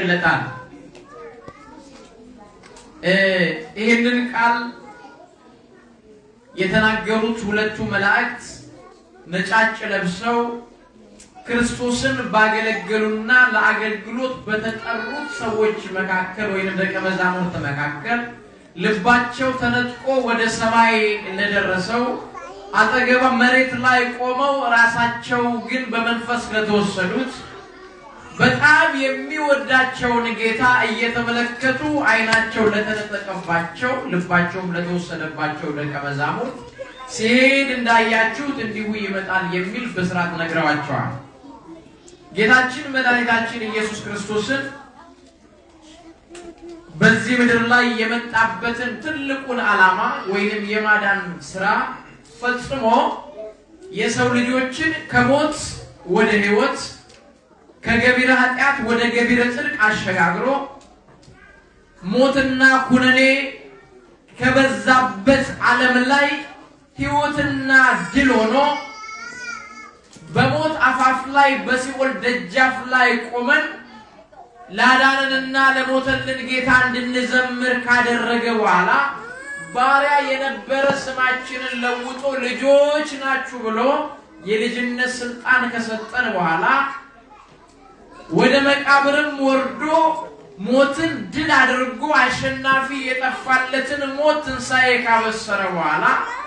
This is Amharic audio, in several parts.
ይገለጣል። ይህንን ቃል የተናገሩት ሁለቱ መላእክት ነጫጭ ለብሰው ክርስቶስን ባገለገሉና ለአገልግሎት በተጠሩት ሰዎች መካከል ወይም ደቀ መዛሙርት መካከል ልባቸው ተነጥቆ ወደ ሰማይ እንደደረሰው አጠገባ መሬት ላይ ቆመው ራሳቸው ግን በመንፈስ ለተወሰዱት በጣም የሚወዳቸውን ጌታ እየተመለከቱ ዓይናቸው ለተነጠቀባቸው ልባቸውም ለተወሰደባቸው ደቀ መዛሙርት ሲሄድ እንዳያችሁት እንዲሁ ይመጣል የሚል ብስራት ነግረዋቸዋል። ጌታችን መድኃኒታችን ኢየሱስ ክርስቶስን በዚህ ምድር ላይ የመጣበትን ትልቁን ዓላማ ወይንም የማዳን ስራ ፈጽሞ የሰው ልጆችን ከሞት ወደ ሕይወት ከገቢረ ኃጢአት ወደ ገቢረ ጽድቅ አሸጋግሮ ሞትና ኩነኔ ከበዛበት ዓለም ላይ ሕይወትና ድል ሆኖ በሞት አፋፍ ላይ በሲኦል ደጃፍ ላይ ቆመን ላዳንንና ለሞተልን ጌታ እንድንዘምር ካደረገ በኋላ ባሪያ የነበረ ስማችንን ለውጦ ልጆች ናችሁ ብሎ የልጅነት ስልጣን ከሰጠን በኋላ ወደ መቃብርም ወርዶ ሞትን ድል አድርጎ አሸናፊ የጠፋለትን ሞት ትንሣኤ ካበሰረ በኋላ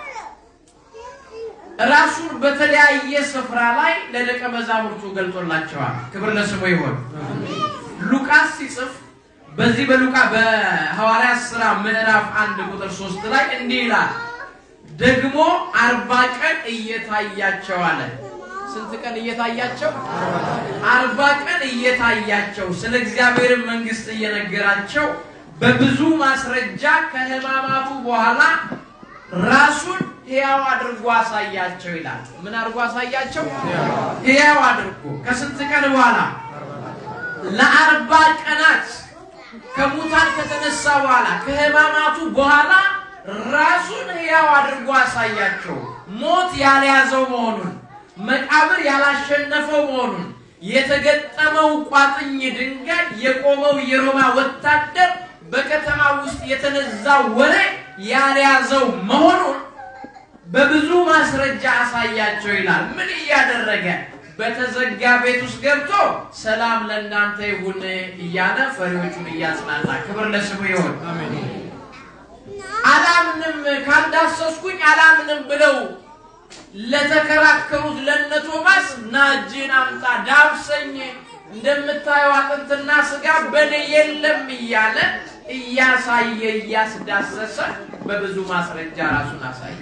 ራሱን በተለያየ ስፍራ ላይ ለደቀ መዛሙርቱ ገልጦላቸዋል። ክብር ለስሙ ይሆን። ሉቃስ ሲጽፍ በዚህ በሉቃ በሐዋርያት ሥራ ምዕራፍ አንድ ቁጥር ሶስት ላይ እንዲህ ይላል፣ ደግሞ አርባ ቀን እየታያቸው አለ። ስንት ቀን እየታያቸው? አርባ ቀን እየታያቸው ስለ እግዚአብሔር መንግሥት እየነገራቸው በብዙ ማስረጃ ከሕማማቱ በኋላ ራሱን ሕያው አድርጎ አሳያቸው ይላል። ምን አድርጎ አሳያቸው? ሕያው አድርጎ ከስንት ቀን በኋላ? ለአርባ ቀናት ከሙታን ከተነሳ በኋላ ከሕማማቱ በኋላ ራሱን ሕያው አድርጎ አሳያቸው። ሞት ያልያዘው መሆኑን መቃብር ያላሸነፈው መሆኑን የተገጠመው ቋጥኝ ድንጋይ የቆመው የሮማ ወታደር በከተማ ውስጥ የተነዛው ወሬ ያልያዘው መሆኑን በብዙ ማስረጃ አሳያቸው ይላል። ምን እያደረገ? በተዘጋ ቤት ውስጥ ገብቶ ሰላም ለእናንተ ይሁን እያለ ፈሪዎቹን እያጽናና፣ ክብር ለስሙ ይሁን። አላምንም ካልዳሰስኩኝ አላምንም ብለው ለተከራከሩት ለነ ቶማስ ና እጅህን አምጣ ዳብሰኝ፣ እንደምታየው አጥንትና ስጋ በኔ የለም እያለ እያሳየ እያስዳሰሰ በብዙ ማስረጃ ራሱን አሳየ።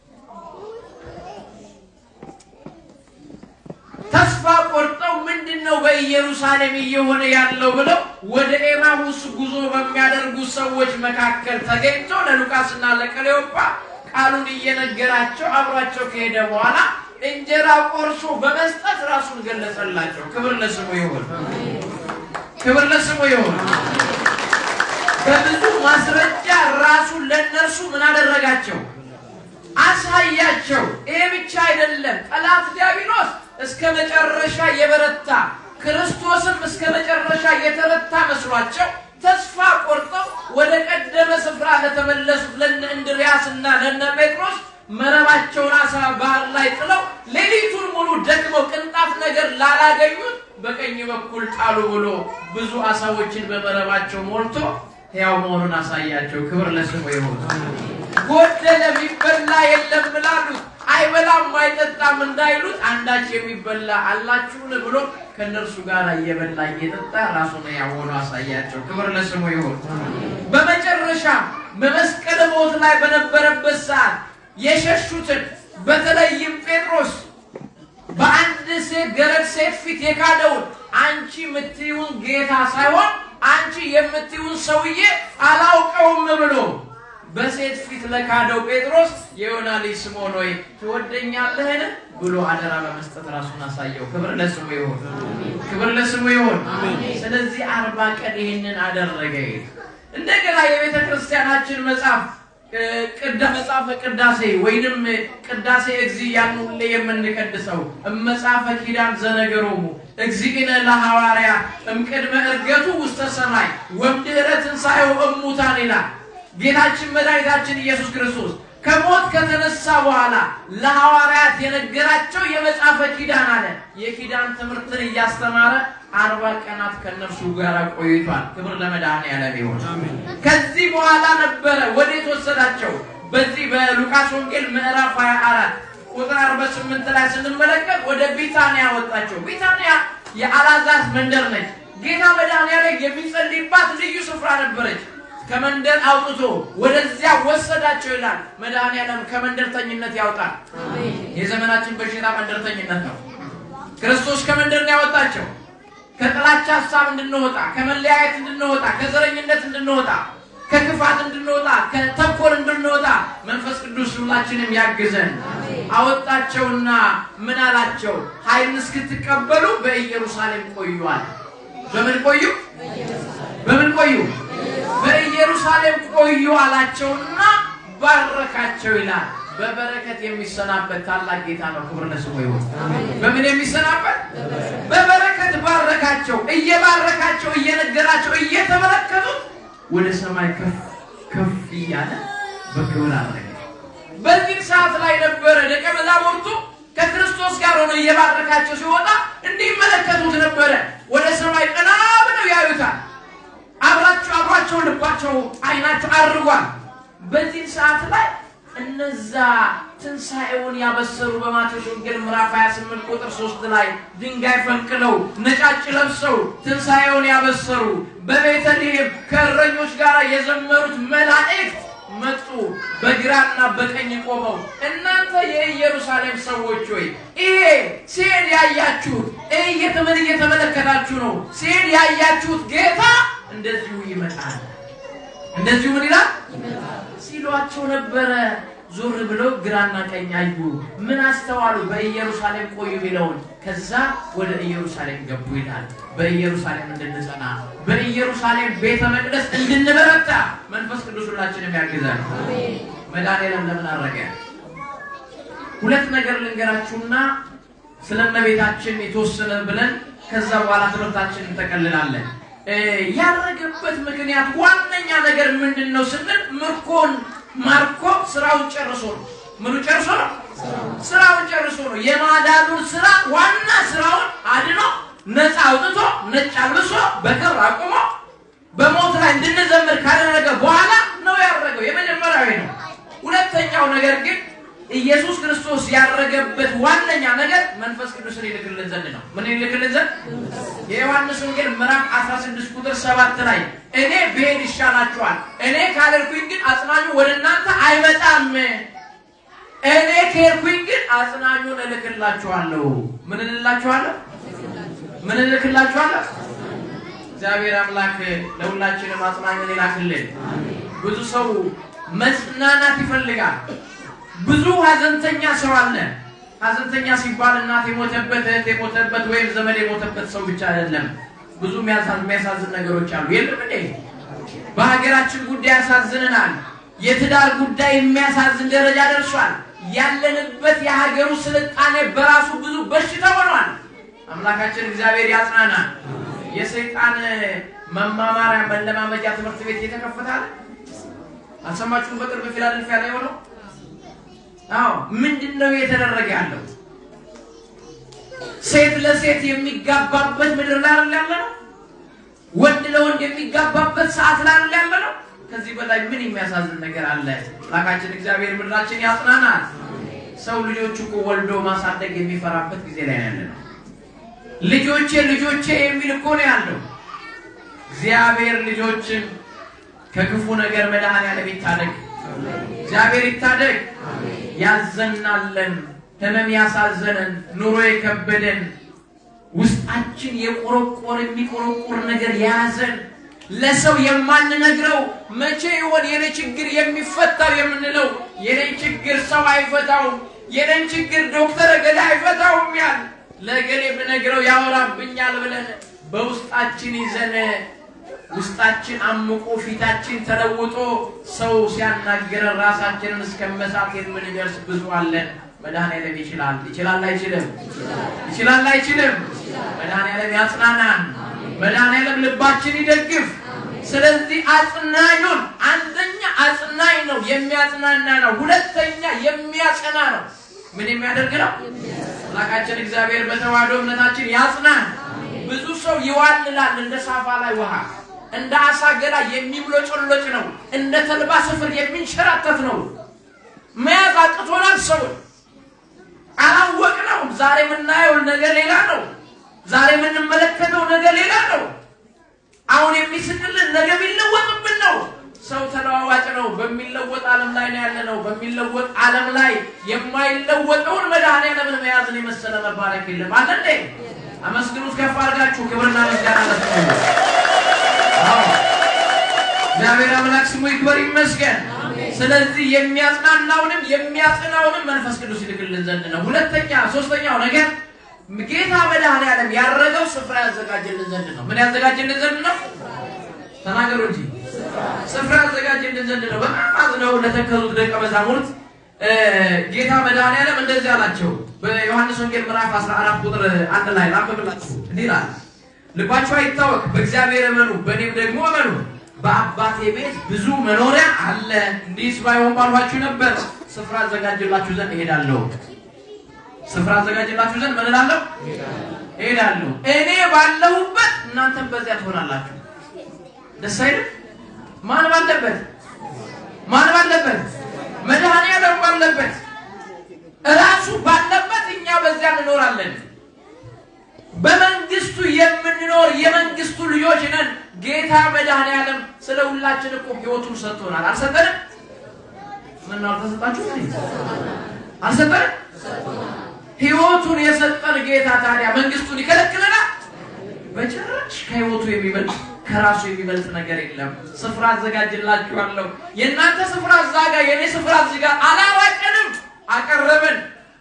ተስፋ ቆርጠው ምንድን ነው በኢየሩሳሌም እየሆነ ያለው ብለው ወደ ኤማሁስ ጉዞ በሚያደርጉ ሰዎች መካከል ተገኝቶ ለሉቃስና ለቀሌዮጳ ቃሉን እየነገራቸው አብሯቸው ከሄደ በኋላ እንጀራ ቆርሶ በመስጠት ራሱን ገለጸላቸው። ክብር ለስሙ ይሁን፣ ክብር ለስሙ ይሁን። በብዙ ማስረጃ ራሱን ለእነርሱ ምን አደረጋቸው? አሳያቸው። ይሄ ብቻ አይደለም። ጠላት ዲያብሎስ እስከ መጨረሻ የበረታ ክርስቶስም እስከ መጨረሻ የተረታ መስሏቸው ተስፋ ቆርጠው ወደ ቀደመ ስፍራ ለተመለሱት ለነ እንድርያስ እና ለነ ጴጥሮስ መረባቸውን አሳ ባህር ላይ ጥለው ሌሊቱን ሙሉ ደክመው ቅንጣት ነገር ላላገኙት በቀኝ በኩል ጣሉ ብሎ ብዙ አሳዎችን በመረባቸው ሞልቶ ሕያው መሆኑን አሳያቸው። ክብር ለስሙ ይሁን። ጎደለ የሚበላ የለም ብላሉት አይበላም አይጠጣም እንዳይሉት አንዳች የሚበላ አላችሁን ብሎ ከእነርሱ ጋር እየበላ እየጠጣ ራሱን ሕያው ሆኖ አሳያቸው። ክብር ለስሙ ይሁን። በመጨረሻ በመስቀል ሞት ላይ በነበረበት ሰዓት የሸሹትን በተለይም ጴጥሮስ በአንድ ሴት ገረድ ሴት ፊት የካደውን አንቺ የምትይውን ጌታ ሳይሆን አንቺ የምትይውን ሰውዬ አላውቀውም ብሎ በሴት ፊት ለካደው ጴጥሮስ የዮና ልጅ ስምዖን ሆይ ትወደኛለህን ብሎ አደራ በመስጠት ራሱን አሳየው። ክብር ለስሙ ይሁን፣ ክብር ለስሙ ይሁን። ስለዚህ አርባ ቀን ይህንን አደረገ። እንደገና የቤተ ክርስቲያናችን መጽሐፍ ቅዳ መጽሐፈ ቅዳሴ ወይንም ቅዳሴ እግዚ ያን ሁሌ የምንቀድሰው መጽሐፈ ኪዳን ዘነገሮሙ እግዚእነ ለሐዋርያ እምቅድመ ዕርገቱ ውስተ ሰማይ ወምድኅረ ትንሣኤው እሙታን ይላል። ጌታችን መድኃኒታችን ኢየሱስ ክርስቶስ ከሞት ከተነሳ በኋላ ለሐዋርያት የነገራቸው የመጽሐፈ ኪዳን አለ። የኪዳን ትምህርትን እያስተማረ አርባ ቀናት ከእነርሱ ጋር ቆይቷል። ክብር ለመድኃኔዓለም ይሁን። ከዚህ በኋላ ነበረ ወዴት ወሰዳቸው? በዚህ በሉቃስ ወንጌል ምዕራፍ 24 ቁጥር 48 ላይ ስንመለከት ወደ ቢታንያ ወጣቸው። ቢታንያ የአልዓዛር መንደር ነች። ጌታ መድኃኔዓለም የሚጸልይባት ልዩ ስፍራ ነበረች። ከመንደር አውጥቶ ወደዚያ ወሰዳቸው ይላል። መድኃኔዓለም ከመንደርተኝነት ያውጣል። የዘመናችን በሽታ መንደርተኝነት ነው። ክርስቶስ ከመንደር ነው ያወጣቸው። ከጥላቻ ሀሳብ እንድንወጣ፣ ከመለያየት እንድንወጣ፣ ከዘረኝነት እንድንወጣ፣ ከክፋት እንድንወጣ፣ ከተንኮል እንድንወጣ መንፈስ ቅዱስ ሁላችንም ያግዘን። አወጣቸውና ምን አላቸው? ኃይልን እስክትቀበሉ በኢየሩሳሌም ቆዩዋል። በምን ቆዩ? በምን ቆዩ? በኢየሩሳሌም ቆዩ አላቸውና ባረካቸው ይላል። በበረከት የሚሰናበት ታላቅ ጌታ ነው። ክብር ለስሙ ይሁን። በምን የሚሰናበት? በበረከት ባረካቸው። እየባረካቸው እየነገራቸው እየተመለከቱት ወደ ሰማይ ከፍ ከፍ እያለ በክብር አረገ። በዚህ ሰዓት ላይ ነበረ ደቀ መዛሙርቱ ከክርስቶስ ጋር ሆነው እየባረካቸው ሲወጣ እንዲመለከቱት ነበረ። ወደ ሰማይ ቀና ብለው ያዩታል። አብራቸው አብሯቸው ልባቸው አይናቸው አድርጓል። በዚህ ሰዓት ላይ እነዛ ትንሣኤውን ያበሰሩ በማቴዎስ ወንጌል ምዕራፍ 28 ቁጥር 3 ላይ ድንጋይ ፈንቅለው ነጫጭ ለብሰው ትንሣኤውን ያበሰሩ በቤተልሔም ከእረኞች ጋር የዘመሩት መላእክት መጡ። በግራና በቀኝ ቆመው እናንተ የኢየሩሳሌም ሰዎች ሆይ ይሄ ሲሄድ ያያችሁት እየተመል እየተመለከታችሁ ነው። ሲሄድ ያያችሁት ጌታ እንደዚሁ ይመጣል። እንደዚሁ ምን ይላል ሲሏቸው ነበረ። ዞር ብለው ግራና ቀኝ አዩ። ምን አስተዋሉ? በኢየሩሳሌም ቆዩ የሚለውን ከዛ ወደ ኢየሩሳሌም ገቡ ይላል። በኢየሩሳሌም እንድንጸና በኢየሩሳሌም ቤተ መቅደስ እንድንበረታ መንፈስ ቅዱስ ሁላችንም ያግዛል። መድኃኔዓለም ለምን አረገ? ሁለት ነገር ልንገራችሁና ስለ እመቤታችን የተወሰነ ብለን ከዛ በኋላ ትምህርታችንን እንጠቀልላለን። ያረገበት ምክንያት ዋነኛ ነገር ምንድን ነው ስንል ምርኮን ማርኮ ስራውን ጨርሶ ነው። ምኑ ጨርሶ ነው? ስራውን ጨርሶ ነው። የማዳኑን ስራ ዋና ስራውን አድኖ ነፃ አውጥቶ ነጭ አልብሶ በክብር አቁሞ በሞት ላይ እንድንዘምር ካደረገ በኋላ ነው ያረገው። የመጀመሪያዊ ነው። ሁለተኛው ነገር ግን ኢየሱስ ክርስቶስ ያረገበት ዋነኛ ነገር መንፈስ ቅዱስን ይልክልን ዘንድ ነው። ምን ይልክልን ዘንድ? የዮሐንስ ወንጌል ምዕራፍ 16 ቁጥር 7 ላይ እኔ ብሄድ ይሻላችኋል፣ እኔ ካልሄድኩኝ ግን አጽናኙ ወደ እናንተ አይመጣም። እኔ ከሄድኩኝ ግን አጽናኙን እልክላችኋለሁ። ምን እልላችኋለሁ? ምን እልክላችኋለሁ? እግዚአብሔር አምላክ ለሁላችንም አጽናኙን ይላክልን። ብዙ ሰው መጽናናት ይፈልጋል። ብዙ ሀዘንተኛ ሰው አለ። ሀዘንተኛ ሲባል እናት የሞተበት እህት የሞተበት ወይም ዘመድ የሞተበት ሰው ብቻ አይደለም። ብዙ የሚያሳዝን ነገሮች አሉ። የለም እንዴ? በሀገራችን ጉዳይ ያሳዝንናል። የትዳር ጉዳይ የሚያሳዝን ደረጃ ደርሷል። ያለንበት የሀገሩ ስልጣኔ በራሱ ብዙ በሽታ ሆኗል። አምላካችን እግዚአብሔር ያጽናናል። የሰይጣን መማማሪያ መለማመጃ ትምህርት ቤት እየተከፈታል። አልሰማችሁም? በቅርብ ፊላደልፊያ ላይ ሆነው አዎ ምንድን ነው እየተደረገ ያለው? ሴት ለሴት የሚጋባበት ምድር ላይ አይደል ያለ ነው? ወንድ ለወንድ የሚጋባበት ሰዓት ላይ አይደል ያለ ነው? ከዚህ በላይ ምን የሚያሳዝን ነገር አለ? አምላካችን እግዚአብሔር ምድራችን ያጽናናል። ሰው ልጆቹ እኮ ወልዶ ማሳደግ የሚፈራበት ጊዜ ላይ ያለ ነው። ልጆቼ ልጆቼ የሚል እኮ ነው ያለው። እግዚአብሔር ልጆችን ከክፉ ነገር መድኃኔዓለም ይታደግ። እግዚአብሔር ይታደግ። ያዘናለን፣ ህመም ያሳዘነን፣ ኑሮ የከበደን፣ ውስጣችን የቆረቆር የሚቆረቆር ነገር የያዘን ለሰው የማንነግረው መቼ ይሆን የኔ ችግር የሚፈታው የምንለው የኔ ችግር ሰው አይፈታውም፣ የኔን ችግር ዶክተር እገሌ አይፈታውም ያል ለእገሌ ብነግረው ያወራብኛል ብለን በውስጣችን ይዘን ውስጣችን አምቆ ፊታችን ተለውጦ ሰው ሲያናገረን ራሳችንን እስከ መሳት የምንደርስ ብዙ አለን። መድኃኔዓለም ይችላል። ይችላል አይችልም? ይችላል አይችልም? መድኃኔዓለም ያጽናናን። መድኃኔዓለም ልባችን ይደግፍ። ስለዚህ አጽናኙን አንደኛ አጽናኝ ነው፣ የሚያጽናና ነው። ሁለተኛ የሚያጸና ነው። ምን የሚያደርግ ነው? አምላካችን እግዚአብሔር በተዋህዶ እምነታችን ያጽናን። ብዙ ሰው ይዋልላል እንደ ሳፋ ላይ ውሃ፣ እንደ አሳ ገላ የሚብሎጭሎጭ ነው፣ እንደ ተልባ ስፍር የሚንሸራተት ነው። መያዝ አቅቶናል። ሰውን አላወቅነውም። ዛሬ የምናየው ነገር ሌላ ነው። ዛሬ የምንመለከተው ነገር ሌላ ነው። አሁን የሚስቅልን ነገ የሚለወጥብን ነው። ሰው ተለዋዋጭ ነው። በሚለወጥ ዓለም ላይ ነው ያለ ነው። በሚለወጥ ዓለም ላይ የማይለወጠውን መድኃኔዓለምን መያዝን የመሰለ መባረክ የለም። አለ እንዴ? አመስግኑት ከፍ አድርጋችሁ ክብርና ምስጋና ለስሙ። እግዚአብሔር አምላክ ስሙ ይክበር ይመስገን። ስለዚህ የሚያጽናናውንም የሚያጽናውንም መንፈስ ቅዱስ ይልክልን ዘንድ ነው። ሁለተኛ ሶስተኛው ነገር ጌታ መድኃኔዓለም ያረገው ስፍራ ያዘጋጀልን ዘንድ ነው። ምን ያዘጋጀልን ዘንድ ነው? ተናገሩ እንጂ ስፍራ ያዘጋጀልን ዘንድ ነው። በጣም አዝነው ለተከዙት ደቀ መዛሙርት ጌታ መድኃኔዓለም እንደዚህ አላቸው። በዮሐንስ ወንጌል ምዕራፍ 14 ቁጥር አንድ ላይ ላንብብላችሁ። እንዲህ ይላል፣ ልባችሁ አይታወክ፣ በእግዚአብሔር እመኑ፣ በእኔም ደግሞ እመኑ። በአባቴ ቤት ብዙ መኖሪያ አለ። እንዲህስ ባይሆን ባልኋችሁ ነበር። ስፍራ አዘጋጅላችሁ ዘንድ እሄዳለሁ። ስፍራ አዘጋጅላችሁ ዘንድ ምን እላለሁ? እሄዳለሁ። እኔ ባለሁበት እናንተም በዚያ ትሆናላችሁ። ደስ አይልም? ማን ባለበት? ማን ባለበት? መድኃኔዓለም ባለበት፣ እራሱ ባለበት እኛ በዚያ እንኖራለን። በመንግስቱ የምንኖር የመንግስቱ ልጆች ነን። ጌታ መድኃኔዓለም ስለ ሁላችን እኮ ህይወቱን ሰጥቶናል። አልሰጠንም? ምን ነው አልተሰጣችሁ? አልሰጠንም? ህይወቱን የሰጠን ጌታ ታዲያ መንግስቱን ይከለክለናል? በጭራሽ ከህይወቱ የሚበልጥ ከራሱ የሚበልጥ ነገር የለም። ስፍራ አዘጋጅላችኋለሁ። የእናንተ ስፍራ እዛ ጋር፣ የእኔ ስፍራ እዚህ ጋር። አላራቀንም፣ አቀረብን።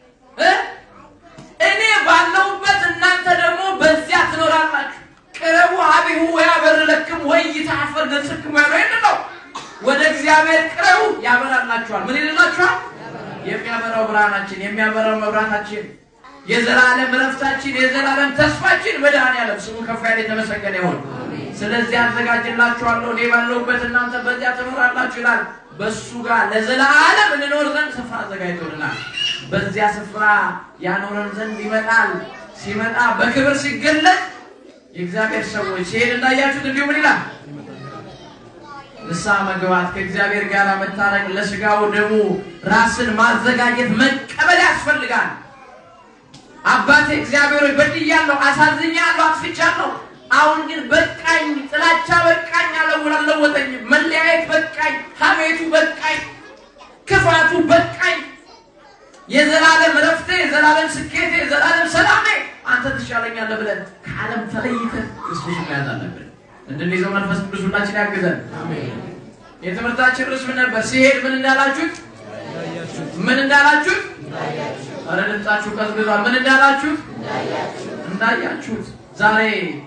እኔ ባለሁበት እናንተ ደግሞ በዚያ ትኖራላችሁ። ቅረቡ ሀቢሁ ወያበር ለክም ወይ ይታፈር ገጽክሙ ያለው ይህን ነው። ወደ እግዚአብሔር ቅረቡ ያበራላችኋል። ምን ይልላችኋል? የሚያበራው ብርሃናችን፣ የሚያበራው መብራታችን፣ የዘላለም እረፍታችን፣ የዘላለም ተስፋችን መድኃኔዓለም ስሙ ከፍ ያለ የተመሰገነ ይሁን። ስለዚህ አዘጋጅላችኋለሁ፣ እኔ ባለሁበት እናንተ በዚያ ትኖራላችሁ ይላል። በእሱ ጋር ለዘላለም እንኖር ዘንድ ስፍራ አዘጋጅቶልናል። በዚያ ስፍራ ያኖረን ዘንድ ይመጣል። ሲመጣ በክብር ሲገለጥ የእግዚአብሔር ሰዎች ሲሄድ እንዳያችሁት እንዲሁ ምን ይላል? ንስሐ መግባት፣ ከእግዚአብሔር ጋር መታረቅ፣ ለስጋው ደሙ ራስን ማዘጋጀት መቀበል ያስፈልጋል። አባቴ እግዚአብሔር ሆይ በድያለሁ፣ አሳዝኛለሁ፣ አጥፍቻለሁ። አሁን ግን በቃኝ፣ ጥላቻ በቃኝ፣ አልለወጠኝም። መለያየት በቃኝ፣ ሐሜቱ በቃኝ፣ ክፋቱ በቃኝ። የዘላለም እረፍቴ፣ የዘላለም ስኬቴ፣ የዘላለም ሰላሜ አንተ ትሻለኛለህ ብለን ከዓለም ተለይተን ክርስቶስ መያዝ አለብን። እንድንይዘው መንፈስ ቅዱስ ሁላችን ያግዘን። የትምህርታችን ርዕስ ምን ነበር? ሲሄድ ምን እንዳላችሁት? ምን እንዳላችሁት? ኧረ ድምጻችሁ ቀዝቅዟል። ምን እንዳላችሁት? እንዳያችሁት። ዛሬ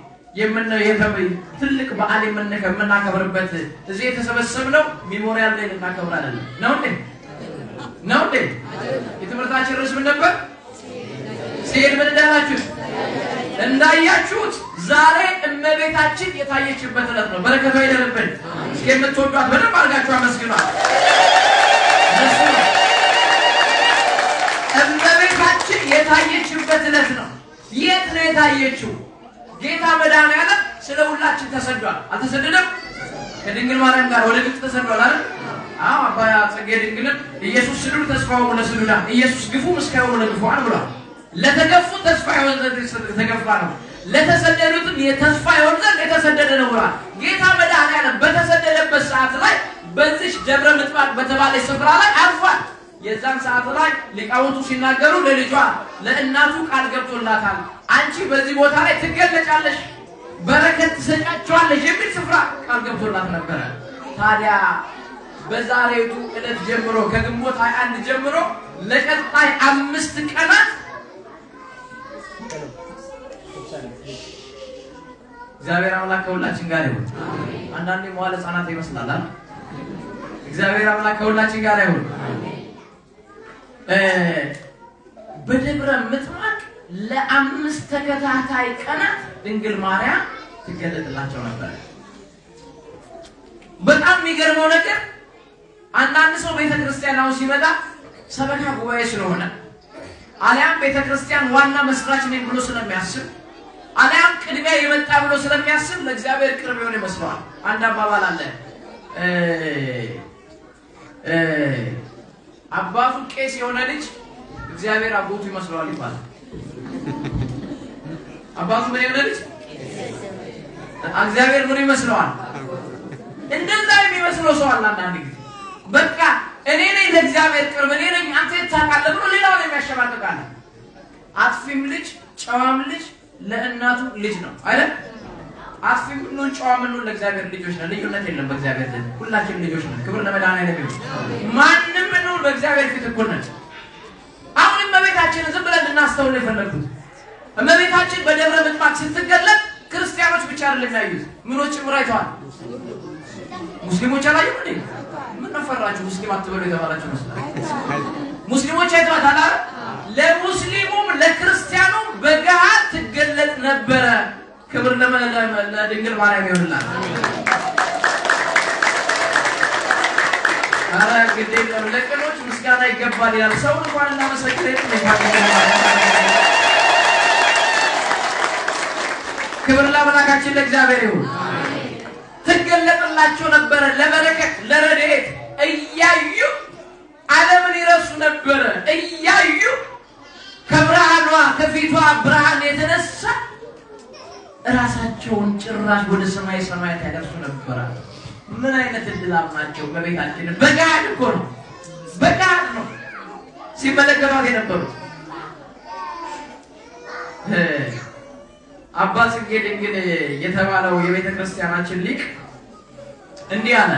ትልቅ በዓል የምናከብርበት እዚህ የተሰበሰብነው ሚሞሪያል ላይ ልናከብር አይደለም። ነው እንዴ? ነው እንዴ? የትምህርታችን ርዕስ ምን ነበር? ሲሄድ ምን እንዳላችሁት? እንዳያችሁት። ዛሬ እመቤታችን የታየችበት ዕለት ነው። በረከቷ ይደርብን። እስኪ የምትወዷት በደንብ አድርጋችሁ አመስግኗት። እመቤታችን የታየችበት ዕለት ነው። የት ነው የታየችው? ጌታ መድኃኔዓለም ስለ ሁላችን ተሰዷል። አልተሰደደም? ከድንግል ማርያም ጋር ወደ ግብፅ ተሰዷል አይደል? አዎ አባ ጽጌ ድንግልም ኢየሱስ ስዱር ተስፋው ለስዱዳን ኢየሱስ ግፉ ምስካዩ ለግፉዋን ብሏል። ለተገፉት ተስፋ ይሆን ዘንድ የተገፋ ነው፣ ለተሰደዱትም የተስፋ ይሆን ዘንድ የተሰደደ ነው ብሏል። ጌታ መድኃኔዓለም በተሰደደበት ሰዓት ላይ በዚች ደብረ ምጥማቅ በተባለች ስፍራ ላይ አርፏል። የዛን ሰዓት ላይ ሊቃውንቱ ሲናገሩ ለልጇ ለእናቱ ቃል ገብቶላታል። አንቺ በዚህ ቦታ ላይ ትገለጫለሽ፣ በረከት ትሰጫቸዋለሽ የሚል ስፍራ ቃል ገብቶላት ነበረ። ታዲያ በዛሬቱ ዕለት ጀምሮ ከግንቦት 21 ጀምሮ ለቀጣይ አምስት ቀናት እግዚአብሔር አምላክ ከሁላችን ጋር ይሁን። አንዳንዴ መዋለ ሕፃናት ይመስላል አይደል? እግዚአብሔር አምላክ ከሁላችን ጋር ይሁን። እ በደብረ ምጥማቅ ለአምስት ተከታታይ ቀናት ድንግል ማርያም ትገለጥላቸው ነበር። በጣም የሚገርመው ነገር አንዳንድ ሰው ቤተ ክርስቲያን አሁን ሲመጣ ሰበካ ጉባኤ ስለሆነ አሊያም ቤተ ክርስቲያን ዋና መስራች ነኝ ብሎ ስለሚያስብ አሊያም ቅድሚያ የመጣ ብሎ ስለሚያስብ ለእግዚአብሔር ቅርብ የሆነ ይመስለዋል። አንድ አባባል አለ እ እ አባቱ ቄስ የሆነ ልጅ እግዚአብሔር አጎቱ ይመስለዋል ይባላል። አባቱ ምን የሆነ ልጅ እግዚአብሔር ምን ይመስለዋል? እንደዛ የሚመስለው ሰው አለ። አንዳንድ ጊዜ በቃ እኔ ነኝ ለእግዚአብሔር ቅርብ እኔ ነኝ አንተ የት ታውቃለህ ብሎ ሌላውን የሚያሸማቅቃለ። አጥፊም ልጅ ጨዋም ልጅ ለእናቱ ልጅ ነው አይደል? አጥፊም ብንሆን ጨዋም ብንሆን ለእግዚአብሔር ልጆች ነን። ልዩነት የለም በእግዚአብሔር ዘንድ ሁላችንም ልጆች ነን። ክብር ለመድኃኒዓለም ይሁን። ማንም ብንሆን በእግዚአብሔር ፊት እኩል ነን። አሁን እመቤታችንን ዝም ብለን እንድናስተውል የፈለግኩት እመቤታችን በደብረ ምጥማቅ ስትገለጥ ክርስቲያኖች ብቻ አይደለም ያዩት፣ ምኖች ጭምር አይተዋል። ሙስሊሞች አላዩ እንዴ? ምን ነፈራችሁ? ሙስሊም አትበሉ የተባላችሁ መስላል። ሙስሊሞች አይተዋታል አይደል? ለሙስሊሙም ለክርስቲያኑም በገሃድ ትገለጥ ነበረ። ክብር ለመ- ለመ- ለድንግል ማርያም ይሆንላል። አረ ግድ የለም ለቅኖች ምስጋና ይገባል ይላል። ሰውን እንኳን እናመሰግን ክብር ለአምላካችን ለእግዚአብሔር ይሁን። ትገለጥላቸው ነበረ ለበረከት ለረድኤት እያዩ ዓለምን ይረሱ ነበረ እያዩ ከብርሃኗ ከፊቷ ብርሃን የተነሳ እራሳቸውን ጭራሽ ወደ ሰማይ ሰማያት ያደርሱ ነበረ። ምን አይነት እድላም ናቸው! በቤታችን በጋድ እኮ ነው፣ በጋድ ነው ሲመለከቷት የነበሩት። አባ ጽጌ ድንግል የተባለው የቤተ ክርስቲያናችን ሊቅ እንዲህ አለ።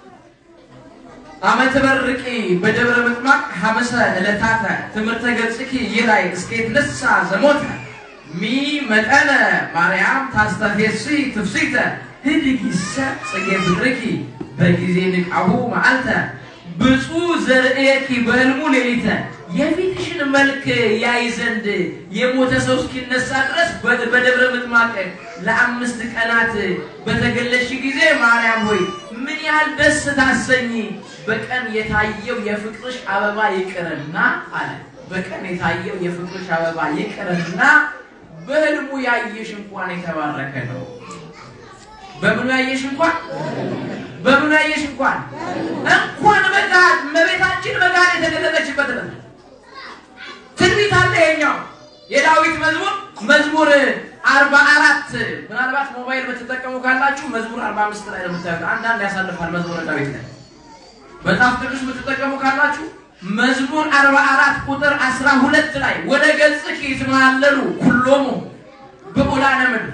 አመት በርቂ በደብረ ምጥማቅ ሐመሰ ዕለታተ ትምህርተ ገጽኪ ይላይ እስኬት ልሳ ዘሞተ ሚ መጠነ ማርያም ታስተፌሲ ትፍሲተ ህድጊሰ ጽጌ ፍቅርኪ በጊዜ ንቃሁ መዓልተ ብፁዕ ዘርእየኪ በህልሙ ሌሊተ የፊትሽን መልክ ያይ ዘንድ የሞተ ሰው እስኪነሳ ድረስ በ- በደብረ ምጥማቅ ለአምስት ቀናት በተገለሽ ጊዜ ማርያም ሆይ ምን ያህል ደስ ታሰኝ። በቀን የታየው የፍቅርሽ አበባ ይቅርና አለ። በቀን የታየው የፍቅርሽ አበባ ይቅርና በህልሙ ያየሽ እንኳን የተባረከ ነው። በምኑ ያየሽ እንኳን በምኑ ያየሽ እንኳን እንኳን በጋድ እመቤታችን በጋድ የተገለጠችበት ነው። ትንቢት አለ። ይሄኛው የዳዊት መዝሙር መዝሙር አርባ አራት ምናልባት ሞባይል በተጠቀሙ ካላችሁ መዝሙር አርባ አምስት ላይ ነው የምታዩት። አንዳንድ ያሳልፋል መዝሙረ ዳዊት ላይ መጽሐፍ ቅዱስ የምትጠቀሙ ካላችሁ መዝሙር አርባ አራት ቁጥር አስራ ሁለት ላይ ወደ ገጽኪ ይትመሃለሉ ኩሎሙ ብዑላነ ምድር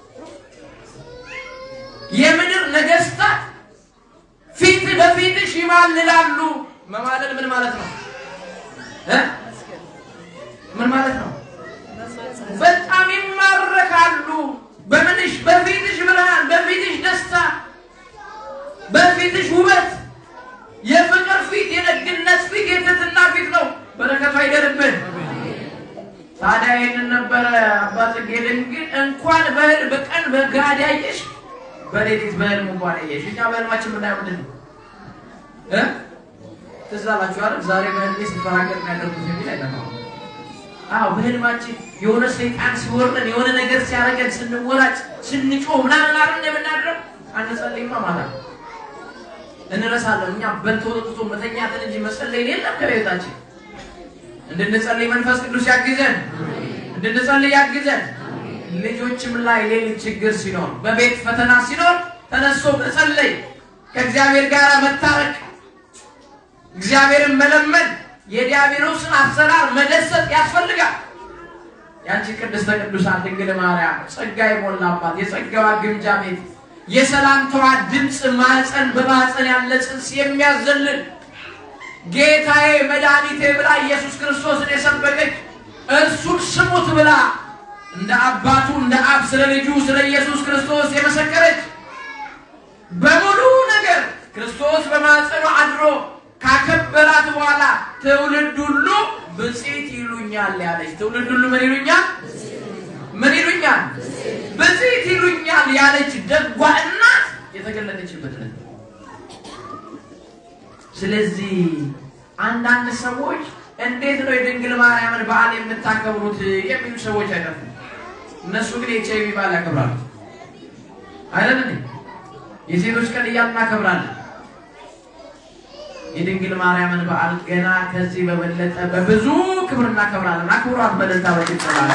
የምድር ነገስታት ፊት በፊትሽ ይማልላሉ። መማለል ምን ማለት ነው እ? ምን ማለት ነው? በጣም ይማረካሉ። በምንሽ በፊትሽ ብርሃን፣ በፊትሽ ደስታ፣ በፊትሽ ውበት፣ የፍቅር ፊት፣ የደግነት ፊት፣ የትህትና ፊት ነው። በረከቱ አይደርብን። ታዲያ ይህንን ነበረ አባ ጽጌ ድንግል እንኳን በህል በቀን በጋድ ያየሽ በሌሊት በህልም እንኳን ያየሽ። እኛ በህልማችን ምናየው ምንድን ነው እ ትዝ አላችሁ አይደል? ዛሬ በህልሜ ስፈራገጥ ነው ያደርጉት የሚል አይጠፋም። አዎ በህልማችን የሆነ ሰይጣን ሲወርደን የሆነ ነገር ሲያደርገን ስንወራጭ ስንጮህ ምናምን አይደል የምናድረው። አንጸልይማ ማለት ነው እንረሳለን። እኛ በልቶ ጠጥቶ መተኛትን እንጂ መጸለይ የለም ከቤታችን። እንድንጸልይ መንፈስ ቅዱስ ያግዘን፣ እንድንጸልይ ያግዘን። ልጆችም ላይ ሌሊት ችግር ሲኖር፣ በቤት ፈተና ሲኖር ተነስቶ መጸለይ፣ ከእግዚአብሔር ጋር መታረቅ፣ እግዚአብሔርን መለመን፣ የዲያብሎስን አሰራር መደሰት ያስፈልጋል። ያንቺ ቅድስተ ቅዱሳን ድንግል ማርያም ጸጋ የሞላባት የጸጋዋ ግምጃ ቤት የሰላምታዋ ድምፅ ማፀን በማፀን ያለ ጽንስ የሚያዘልን ጌታዬ መድኃኒቴ ብላ ኢየሱስ ክርስቶስን የሰበከች እርሱን ስሙት ብላ እንደ አባቱ እንደ አብ ስለ ልጁ ስለ ኢየሱስ ክርስቶስ የመሰከረች በሙሉ ነገር ክርስቶስ በማጸኗ አድሮ ካከበራት በኋላ ትውልድ ሁሉ ብፅዕት ይሉኛል ያለች ትውልድ ሁሉ ምን ይሉኛል? ምን ይሉኛል? ብፅዕት ይሉኛል ያለች ደጓ እናት የተገለጠችበት ዕለት። ስለዚህ አንዳንድ ሰዎች እንዴት ነው የድንግል ማርያምን በዓል የምታከብሩት የሚሉ ሰዎች አይጠፉም። እነሱ ግን የኤች አይ ቪ በዓል ያከብራሉ አይደል እንዴ? የሴቶች ቀን እያልን እናከብራለን። የድንግል ማርያምን በዓል ገና ከዚህ በበለጠ በብዙ ክብር እናከብራለን። አክብሯት በደስታ በጭብጨባ።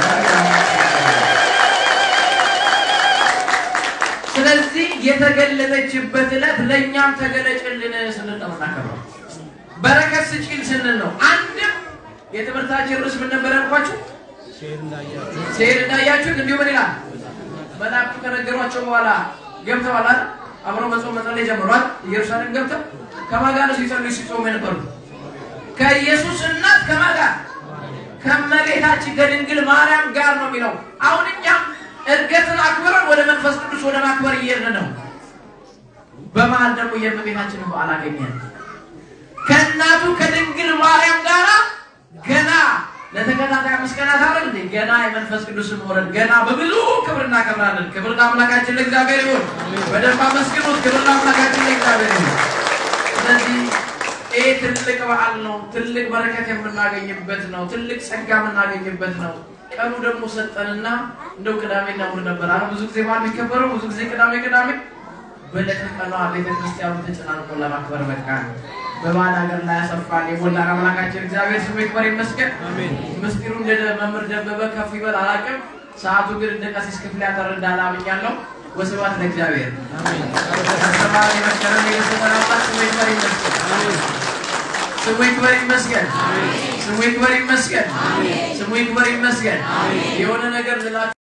ስለዚህ የተገለጠችበት ዕለት ለእኛም ተገለጭልን ስንል ነው እናከብረው። በረከት ስጪን ስንል ነው። አንድም የትምህርታችን ርዕስ ምን ነበር ያልኳችሁ? ሲሄድ እንዳያችሁት እንዲሁ ምን ይላል? መላእክቱ ከነገሯቸው በኋላ ገብተዋል አይደል? አብረው መጾም መጸለይ ጀምሯል። ኢየሩሳሌም ገብተው ከማን ጋር ነው ሲጸልዩ ሲጾሙ የነበሩት? ከኢየሱስ እናት ከማን ጋር? ከእመቤታችን ከድንግል ማርያም ጋር ነው የሚለው። አሁን እኛም እርገትን አክብረን ወደ መንፈስ ቅዱስ ወደ ማክበር እየሄድን ነው። በመሀል ደግሞ የእመቤታችንን በዓል አገኘን። ከእናቱ ከድንግል ማርያም ጋር ገና ለተከታታይ አምስት ቀናት አይደል እንዴ? ገና የመንፈስ ቅዱስን መውረድ ገና በብዙ ክብር እናከብራለን። ክብር ለአምላካችን ለእግዚአብሔር ይሁን። በደንብ አመስግኑት። ክብር ለአምላካችን ለእግዚአብሔር ይሁን። ስለዚህ ይህ ትልቅ በዓል ነው። ትልቅ በረከት የምናገኝበት ነው። ትልቅ ጸጋ የምናገኝበት ነው። ቀኑ ደግሞ ሰጠንና እንደው ቅዳሜና እሑድ ነበር አለ ብዙ ጊዜ በዓል የሚከበረው ብዙ ጊዜ ቅዳሜ ቅዳሜ በዕለተ ቀኗ ቤተክርስቲያኑ ተጨናንቆ ለማክበር በቃ በባዕድ ሀገር ላይ ያሰፋል የሞላን አምላካችን እግዚአብሔር ስሙ ይክበር ይመስገን። ምስጢሩ እንደ መምህር ደበበ ከፍ ይበል አላውቅም። ሰዓቱ ግን እንደ ቀሲስ ክፍል ያጠር እንዳለ አምኛለሁ። ወስብሐት ለእግዚአብሔር። ያስተማረን የመከረን የገሰጸን አምላክ ስሙ ይክበር ይመስገን። ስሙ ይክበር ይመስገን። ስሙ ይክበር ይመስገን። ስሙ ይክበር ይመስገን። የሆነ ነገር ልላችሁ